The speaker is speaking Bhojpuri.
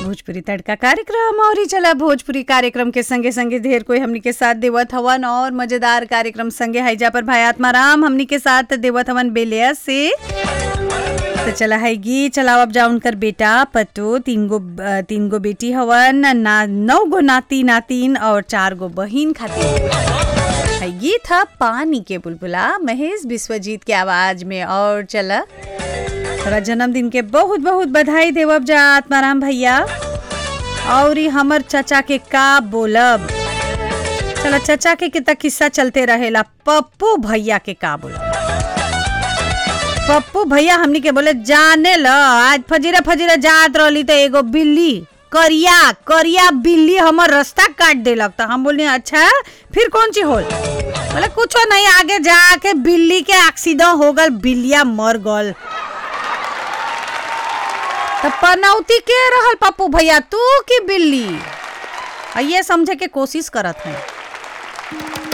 भोजपुरी तड़का कार्यक्रम और ही चला भोजपुरी कार्यक्रम के संगे संगे ढेर कोई हमनी के साथ देवत हवन और मजेदार कार्यक्रम संगे हैजा पर भाई आत्माराम हमनी के साथ देवत हवन बेलिया से तो चला है गी चलाओ अब जाओ उनकर बेटा पतो तीन गो अ, तीन गो बेटी हवन ना नौ गो नाती नातिन और चार गो बहिन खातिर है गीत था पानी के बुलबुला महेश विश्वजीत के आवाज में और चला तोरा जन्मदिन के बहुत बहुत बधाई देवब जा आत्माराम भैया और ई हमर चाचा के का बोलब चला चाचा के कितना किस्सा चलते रहेला पप्पू भैया के का बोलब पप्पू भैया हमनी के बोले जाने ल आज फजीरा फजीरा जात रहली तो एगो बिल्ली करिया करिया बिल्ली हमर रास्ता काट देलक तो हम बोली अच्छा फिर कौन ची होल बोले कुछो नहीं आगे जाके बिल्ली के एक्सीडेंट हो गल बिल्लिया मर गल तो पनौती के रहल पप्पू भैया तू की बिल्ली आ ये समझे के कोशिश करत है